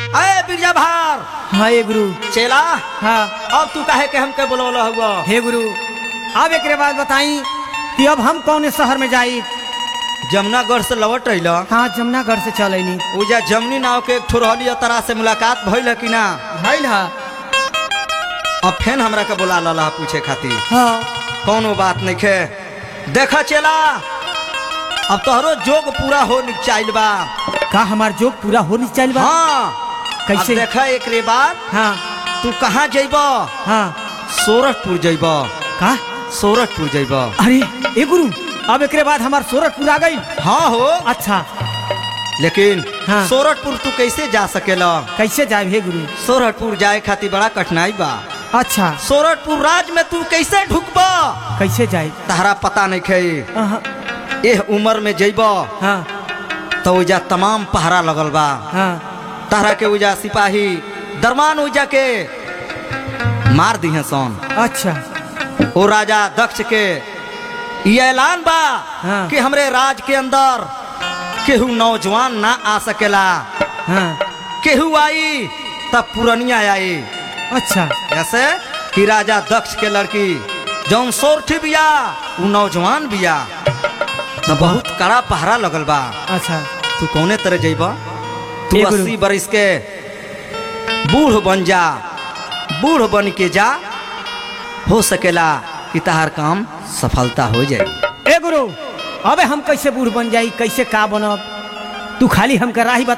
अरे बिरजा भार हाँ ये गुरु चेला हाँ अब तू काहे के हमके बोलवला हुआ हे गुरु अब एक बात बताई कि अब हम कौन शहर में जाई जमुनागढ़ से लौट रही हाँ जमुनागढ़ से चल अनी उजा जमनी नाव के एक ठो रहली तरा से मुलाकात भइल है कि ना भइल हा अब फेन हमरा के बोला लला पूछे खातिर हाँ कौनो बात नहीं खे देखा चेला अब तोहरो जोग पूरा हो चाइल बा का हमार जोग पूरा हो नहीं चल बा हाँ कैसे? अब देखा एक रे बात हाँ तू कहाँ जइब हाँ सोरठपुर जइब का सोरठपुर जइब अरे ए गुरु अब एक बाद हमार सोरठपुर आ गई हाँ हो अच्छा लेकिन हाँ। सोरठपुर तू कैसे जा सकेला कैसे जाए हे गुरु सोरठपुर जाए खातिर बड़ा कठिनाई बा अच्छा सोरठपुर राज में तू कैसे ढुकबा कैसे जाए तहरा पता नहीं खे अहाँ, एह उम्र में जइब हाँ तो उजा तमाम पहरा लगल बा हाँ तहरा के उजा सिपाही दरमान उजा के मार दिहे सन अच्छा ओ राजा दक्ष के ये ऐलान बा हाँ। कि हमरे राज के अंदर केहू नौजवान ना आ सकेला हाँ केहू आई तब पुरनिया आई अच्छा ऐसे कि राजा दक्ष के लड़की जौन सोरठी बिया उ नौजवान बिया तो बहुत कड़ा पहरा लगल बा अच्छा तू कौने तरह जइब तू ए गुरु। अस्सी बरिस के बूढ़ बन जा बूढ़ बन के जा हो सकेला कि तहार काम सफलता हो जाए ए गुरु अबे हम कैसे बूढ़ बन जाई कैसे का बनब तू खाली हमका राही बता